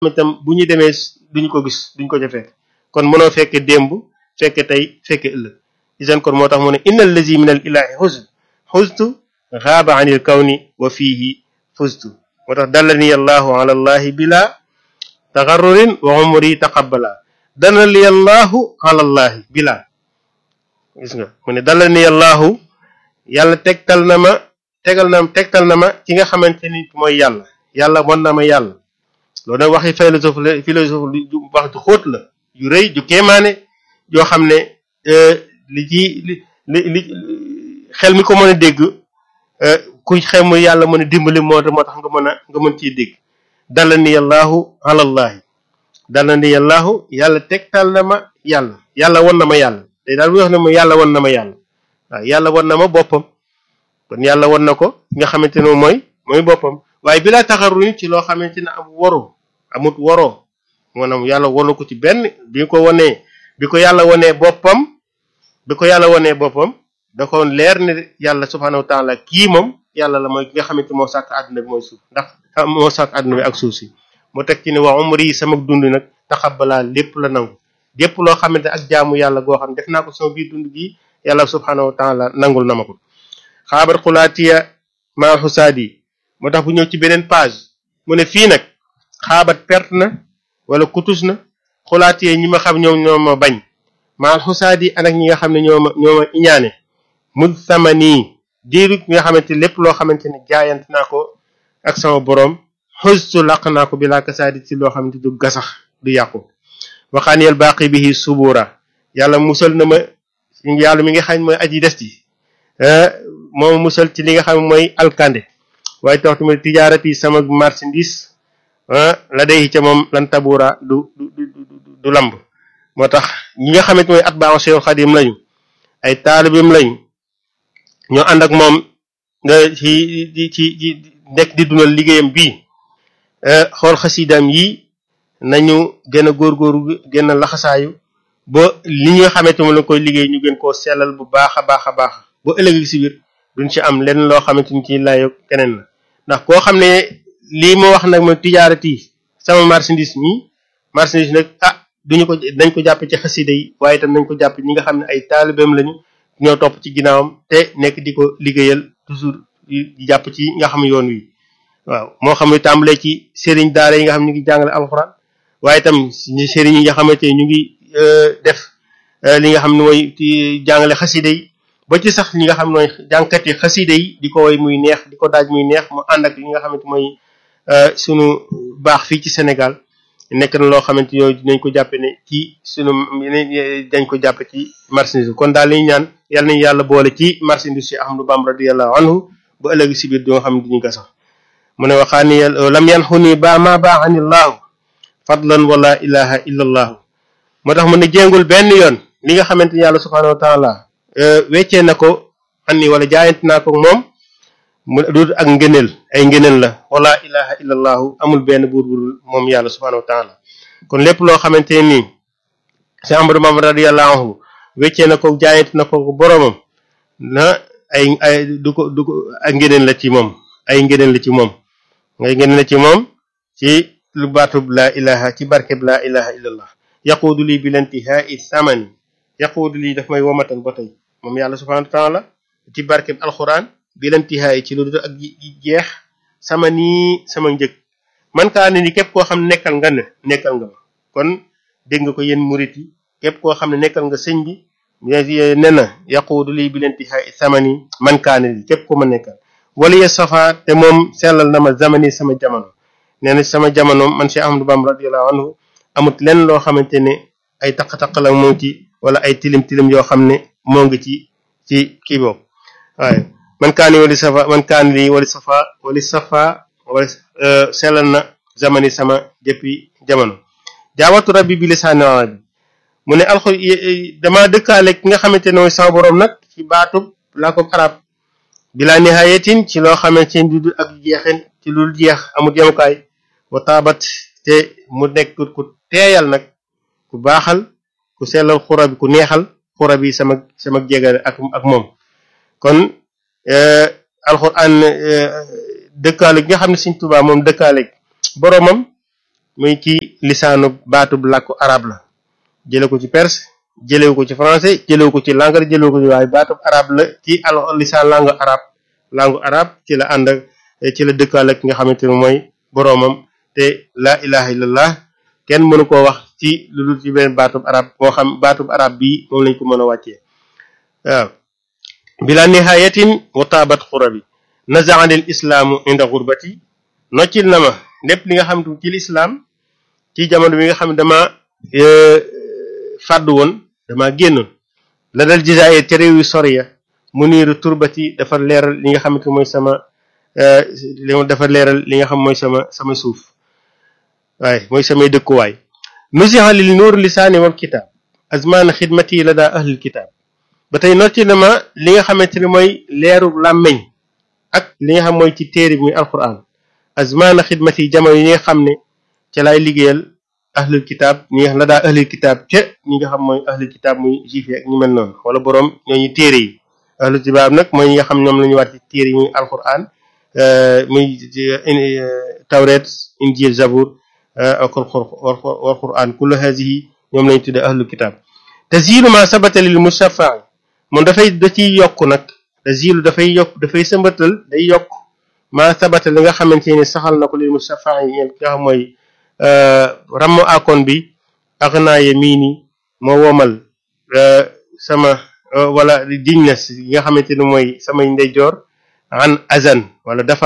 itam bu ñu demee duñu ko gis duñ ko ca fekk kon mënoo fekke démb fekke tey fekke ëllëg isan kon moo tax mu ne inna allazi min al ilahi xusn xustu xaaba anil kawni wa fihi fustu moo tax dallani allahu ala allahi bila taxarrurin wa umri taqabbala dallani allahu ala allahi bila gis nga mu ne dallani allahu yàlla tegtal na ma tegal na tegtal na ma ki nga xamante ni mooy yàlla yàlla mën na ma yàlla loolu nag waxi philosophe la philosophe lu wax ju xóot la yu rëy ju kéemaane yoo xam ne li ci li li xel mi ko mën a dégg ku xel mu yàlla mën a dimbali moo moo tax nga mën a nga mën ciy dégg dala ni yàllaahu alallahi dala ni yàllaahu yàlla tegtal na ma yàlla yàlla won na ma yàlla te daal bu wax ne ma yàlla won na ma yàlla waaw yàlla won na ma boppam kon yàlla won na ko nga xamante ne mooy mooy boppam waaye bi laa taxaruñ ci loo xamante ne am waru amut waroo maanaam yàlla wonu ko ci benn bi ko wonee bi ko yàlla wonee boppam bi ko yàlla wonee boppam da ko leer ne yàlla subhaanahu wa taala kii moom yàlla la mooy ki nga xamante moo sàkk àdduna bi mooy suuf ndax moo sàkk àdduna bi ak suuf si mu teg ci ne waa umri yi sama dund nag taxabalaa lépp la nangu lépp loo xamante ak jaamu yàlla goo xam def naa ko sama biir dund gi yàlla subhaanahu wa taala nangul na ma ko xaabar xulaatiya maa xusaadi moo tax bu ñëw ci beneen page mu ne fii nag xaabat perte na wala kutus na xulaatiya ñi ma xam ñoom ñoo ma bañ maa xusaadi anak ñi nga xam ne ñoo ma ñoo ma iñaane mud samani diiru nga xamante lépp loo xamante ne jaayante naa ko ak sama boroom xustu laq naa ko bi laa kasaadi ci loo xamante du gasax du yàqu waxaaniyal baaqi bihi subura yàlla musal na ma yàlla mi nga xam mooy aji des ji moom musal ci li nga xam mooy alkande waaye tax tamit tijaarati sama marchandise la day ca moom lan tabura du du du lamb moo tax ñi nga xamante mooy at baaw Seex Xadim lañu ay taalibim lañu ñoo ànd ak moom nga ci ci ci nekk di dundal liggéeyam bii xool xasidaam yi nañu gën a góorgóorlu gën a laxasaayu ba li nga xamante moom la koy liggéey ñu gën koo sellal bu baax a baax a baax ba ëllëg si biir duñ ci am lenn loo xamante ni ci layo keneen la ndax koo xam ne lii ma wax nag mooy tijaarati sama marchandise mi marchandise nag ah duñu ko dañ ko jàpp ci xasida yi waaye itam nañ ko jàpp ñi nga xam ne ay taalibeem lañu ñoo topp ci ginnaawam te nekk di ko liggéeyal toujours di jàpp ci nga xam yoon wi waaw moo xam ne tàmbalee ci sëriñ daara yi nga xam ñu ngi jàngale alxuraan waaye itam ñi sëriñ yi nga xamante ñu ngi def li nga xam ne mooy ci jàngale xasida yi ba ci sax ñi nga xam ne mooy jàngkat yi xasida yi di ko woy muy neex di ko daaj muy neex mu ànd ak li nga xamante mooy sunu baax fii ci Sénégal nekk na loo xamante yooyu dinañ ko jàppe ne ci sunu dañ ko jàppe ci marchandise kon daal li ñu ñaan yal nañu yàlla boole ci marchandise si Ahmadou Bamba radiyallahu anhu ba ëllëg si biir di nga xam ne duñu gasax mu ne waxaani lam yan xuni ba ma baaxanillahu fadlan wala ilaha illa allahu moo tax mu ne jéngul benn yoon li nga xamante ni yàlla subhanahu wa taala weccee na ko anni wala jaayante naa ko moom mu du ak ngëneel ay ngëneel la wala ilaha illa allahu amul benn buur budul moom yàlla subhanahu wa taala kon lépp loo xamante nii si Ahmadou Bamba radiyallahu anhu weccee na ko jaayante na ko boroomam na ay ay du ko du ko ak ngëneel la ci moom ay ngëneel la ci moom ngay ngëneel la ci moom ci lu baatub laa ilaha ci barkeb laa ilaha illallah yaquudu lii bilantihai samani yaquudu lii daf may womatal ba tey moom yàlla subhanahu wa taala ci barkeb alquran bilantihai ci lu dul ak jeex sama nii sama njëg man kaa ne ni képp koo xam ne nekkal nga ne nekkal nga ma kon dégg nga ko yéen murit yi képp koo xam ne nekkal nga sëñ bi ne na yaquudu lii bilantihai samani man kaa ne ni képp ko ma nekkal wala ya safa te moom sellal na ma zamani sama jamono nee na sama jamono man Cheikh Ahmadou Bamba radiyallahu anhu amut lenn loo xamante ne ay taq-taq la moo ci wala ay tilim tilim yoo xam ne moo ngi ci ci kii boobu waaye man kaani wali safa man kaani lii wali safa wali safa wala sellal na zamani sama jëppi jamono jaawatu rabbi bi lisaani arabi mu ne alxu dama dëkkaale ki nga xamante ne mooy sama borom nag ci baatub laa ko arab bila nihayatin ci loo xamante ne du ak jeexin ci lu jeex amut yemukaay wa taabat te mu nekk ku teeyal nag ku baaxal ku sellal xura bi ku neexal xura bi sama sama jégale ak ak moom kon alxuraan dëkkaale gi nga xam ne Sëriñ Tuubaa moom dëkkaale boromam muy ci lisaanu baatub làkku arab la jële ko ci perse jëlewu ko ci français jëlewu ko ci langue jëlewu ko ci waaye baatub arab la ci al lisaan langue arab langue arab ci la ànd ak ci la dëkkaal ak ki nga xamante ne mooy boroomam te la ilaha illallah kenn mënu koo wax ci lu dul ci beneen baatub arab moo xam baatub arab bii moom lañ ko mën a wàccee waaw bila nihayatin wa taabat xurabi nazaanil islaamu inda xurbati noccil na ma lépp li nga xam ne ci lislaam ci jamono bi nga xam ne dama fàddu woon dama génnoon la dal jisaayir ca réew yu sori ya mu niiru turbati dafa leeral li nga xamante mooy sama li dafa leeral li nga xam mooy sama sama suuf waaye mooy samay dëkkuwaay nusiha lil nuur lisaani wal kitaab azmaana xidmati la daa ahlil kitaab ba tey nocci na ma li nga xamante ne mooy leeru làmmeñ ak li nga xam mooy ci téere bi muy alquran azmaana xidmati jamono yi nga xam ne ca laay liggéeyal ahlul kitaab ñi nga xam la daa ahlul kitaab ca ñi nga xam mooy ahlul kitaab muy juif yi ak ñu mel noonu wala boroom ñooñu téere yi ahlul kitaab nag mooy ñi nga xam ñoom la ñu war ci téere yi muy alquran muy tawret injil zabur ak wal quran kullu hazihi ñoom lañu tudde ahlul kitaab tazilu ma sabata lil mushaffa'i moom dafay da ciy yokk nag tazilu dafay yokk dafay sëmbatal day yokk ma sabata li nga xamante ni saxal na ko lil mushaffa'i ñeen ki nga xam mooy rammu akon bi ak naaye mii ni moo womal sama wala diñ na yi nga xamante ni mooy samay ndeyjoor an azan wala dafa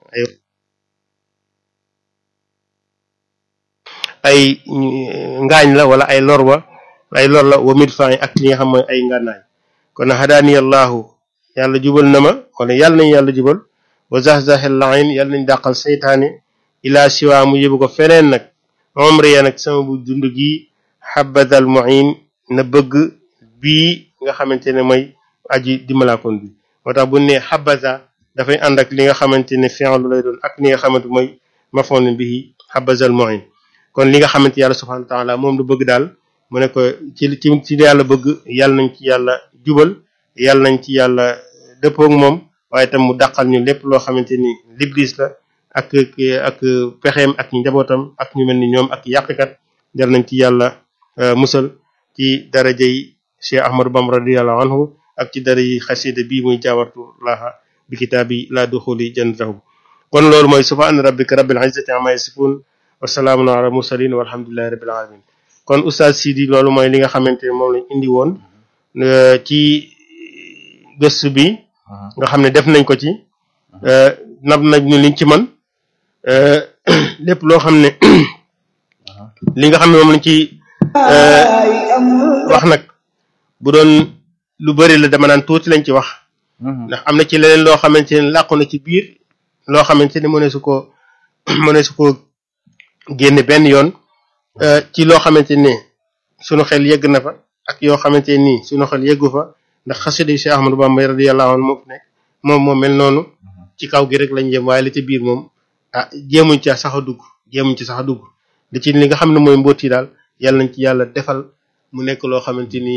ay ngaañ la wala ay lor wa ay lor la wa mit fan ak li nga xam mooy ay ngànnaay kon hadaani allahu yàlla jubal na ma wala yàlla nañu yàlla jubal wa zahzahel lain yàlla nañ dàqal seytaane ila siwa mu yóbbu ko feneen nag omri ya nag sama bu dund gi xabadal muin na bëgg bii nga xamante ne mooy aji dimbalaakoon bi moo tax bu ne xabaza dafay ànd ak li nga xamante ne fi'lu lay doon ak li nga xamante mooy mafoon bihi xabazal muin kon li nga xamante yàlla subhanahu wa taala moom lu bëgg daal mu ne ko ci ci ci yàlla bëgg yàlla nañ ci yàlla jubal yàlla nañ ci yàlla dëppook moom waaye tam mu dàqal ñu lépp loo xamante ni l'iblis la ak ak pexeem ak njabootam ak ñu mel ni ñoom ak yàqkat yàlla nañ ci yàlla musal ci daraja yi Cheikh Ahmadou Bamba radiyallahu anhu ak ci dara yi xasida bii muy jaawartu laaha bi kitaabi laa duxuli jannatahu kon loolu mooy subhaana rabbika rabbil izzati amma yasifun wa salaamun ala mursalin walhamdulillahi rabbil alamin kon oustaz Sidi loolu mooy li nga xamante ne moom lañ indi woon ci gëstu bi nga xam ne def nañ ko ci nab nañ ñu liñ ci man lépp loo xam ne li nga xam ne moom lañ ci wax nag bu doon lu bari la dama naan tuuti lañ ci wax ndax am na ci leneen loo xamante ne làqu na ci biir loo xamante ne mëne su ko mëne su ko génne benn yoon ci loo xamante ne sunu xel yegg na fa ak yoo xamante nii sunu xel yeggu fa ndax xasida Cheikh Ahmadou Bamba radiyallahu anhu moo fi nekk moom moo mel noonu ci kaw gi rek lañ jëm waaye li ci biir moom ah jéemuñ ca sax a dugg jéemuñ ci sax a dugg li ci li nga xam ne mooy mbóot yi daal yàlla nañ ci yàlla defal mu nekk loo xamante ni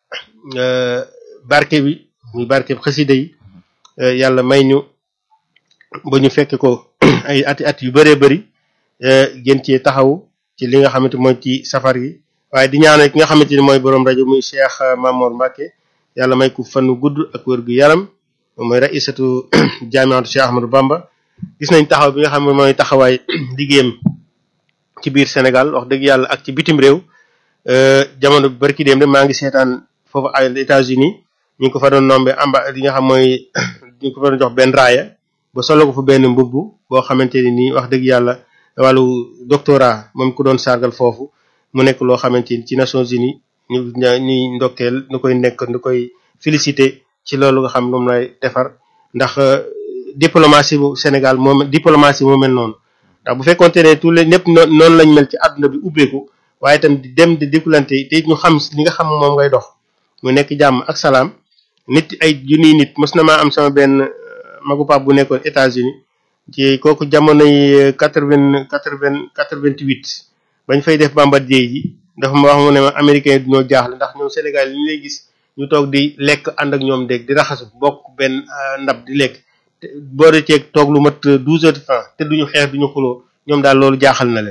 barke bi muy barke bi xasida yi yàlla may ñu ba ñu fekk ko ay ati at yu bëree bëri gën cee taxaw ci li nga xamante mooy ci safar yi waaye di ñaanal ki nga xamante ni mooy borom rajo muy Cheikh Mamour Mbacke yàlla may ko fanu gudd ak wér gu yaram mooy raisatu jaamiatu Cheikh Ahmadou Bamba gis nañ taxaw bi nga xam ne mooy taxawaay liggéeyam ci biir Sénégal wax dëgg yàlla ak ci bitim réew jamono barki dem de maa ngi seetaan foofu ay États-Unis ñu ngi ko fa doon nombe amba li nga xam mooy ñu ngi ko fa doon jox benn raaya ba solo ko fa benn mbubb boo xamante ni nii wax dëgg yàlla wàllu doctorat moom ko doon sargal foofu mu nekk loo xamante ni ci Nations Unies ñu ñuy ndokkeel nu koy nekk nu koy félicité ci loolu nga xam moom lay defar ndax diplomatie bu Sénégal moom diplomatie moo mel noonu ndax bu fekkonte ne tous les ñëpp noonu lañ mel ci àdduna bi ubbeeku waaye itam di dem di dikkulante te ñu xam li nga xam moom ngay dox mu nekk jàmm ak salaam nit ay junniy nit mos na maa am sama benn magu pap bu nekkoon États-Unis ci kooku jamono yi quatre vingt quatre vingt quatre vingt huit bañ fay def Bombardier ji dafa ma wax mu ne ma américain yi duñoo jaaxle ndax ñoom Sénégal yi ñu lay gis ñu toog di lekk ànd ak ñoom dégg di raxasu bokk benn ndab di lekk boole ceeg toog lu mat douze heures de temps te duñu xeex duñu xuloo ñoom daal loolu jaaxal na leen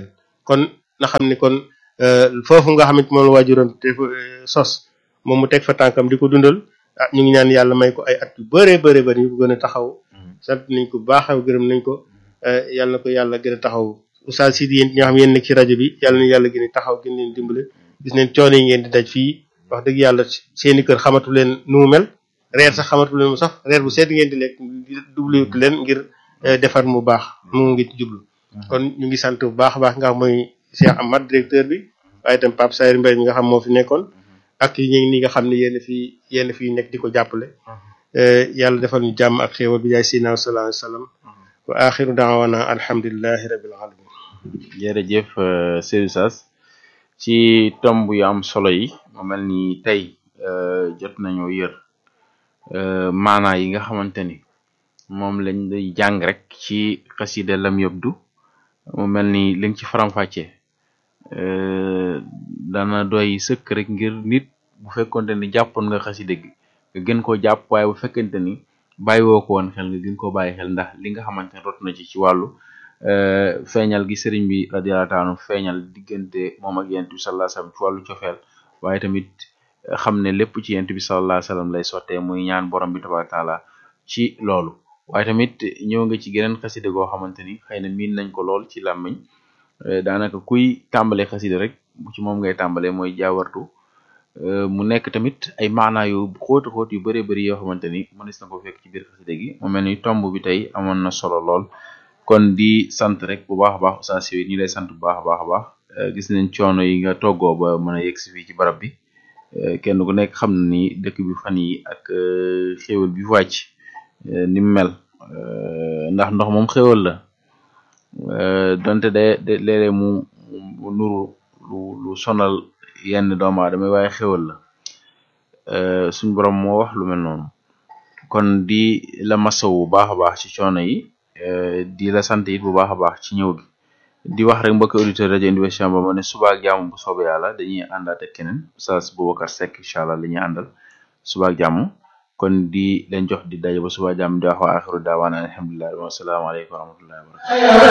kon na xam ni kon foofu nga xamante moom la waajuram te sos moom mu teg fa tànkam di ko dundal ah ñu ngi ñaan yàlla may ko ay at yu bëree bëri bëri ñu ko gën a taxaw sant nañ ko baax gërëm nañ ko yàlla na ko yàlla gën a taxaw Oustaz Sidi yéen ñi nga xam yéen nekk ci rajo bi yàlla na yàlla gën a taxaw gën leen dimbale gis neen coono yi ngeen di daj fii wax dëgg yàlla seeni kër xamatu leen nu mu mel reer sax xamatu leen mu sax reer bu sedd ngeen di lekk dubliwut leen ngir defar mu baax mu ngi ci jublu kon ñu ngi sant bu baax a baax nga xam mooy Cheikh Amad directeur bi waaye itam Pape Sayr Mbaye mi nga xam moo fi nekkoon ak ñi ñi nga xam ne yéen fi yéen fi nekk di ko jàppale yàlla defal ñu jàmm ak xéewal bi yaay Seydina sallallahu alayhi wa sallam wa axiru daawana alhamdulillahi rabbil alamin jërëjëf Seydou Sass ci tomb yu am solo yi mu mel ni tey jot nañoo yër maanaa yi nga xamante ni moom lañ lay jàng rek ci xasida lam yobdu mu mel ni li nga ci faram-fàccee dana doy sëkk rek ngir nit bu fekkonte ni jàppoon nga xasida gi nga gën koo jàpp waaye bu fekkente ni bàyyiwoo ko woon xel nga gën koo bàyyi xel ndax li nga xamante ne rot na ci ci wàllu feeñal gi sëriñ bi radiyallahu taala feeñal diggante moom ak yent bi sallallahu alayhi wasallam ci wàllu cofeel waaye tamit xam ne lépp ci yent bi sallallahu alayhi wasallam lay sottee muy ñaan borom bi tabaraka taala ci loolu waaye tamit ñëw nga ci geneen xasida goo xamante ni xëy na miin nañ ko lool ci làmmiñ daanaka kuy tàmbalee xasida rek bu ci moom ngay tàmbalee mooy jaawartu mu nekk tamit ay maanaa yu xóoti xóot yu bëree bëri yoo xamante ni mënees na ko fekk ci biir xasida gi mu mel ni tomb bi tey amoon na solo lool kon di sant rek bu baax a baax Oustaz yi ñi lay sant bu baax a baax a baax gis nañ coono yi nga toggoo ba mën a yegg si fii ci barab bi kenn ku nekk xam na ni dëkk bi fan yi ak xéwal bi wàcc ni mu mel ndax ndox moom xéwal la donte de de léeg-léeg mu mu nuru lu lu sonal yenn doomu aadama waaye xéwal la suñ borom moo wax lu mel noonu kon di la masawu bu baax a baax ci coono yi di la sant it bu baax a baax ci ñëw gi di wax rek mbokk auditeur rajo Université ba ma ne suba ak jàmm bu soobee yàlla dañuy àndaat ak keneen Oustaz Boubacar Seck incha allah la ñuy àndal suba ak jàmm kon di leen jox di daje ba suba jàmm di wax wa axiru daawaana alhamdulilah wa salaamu aleykum wa rahmatullahi wa barakatu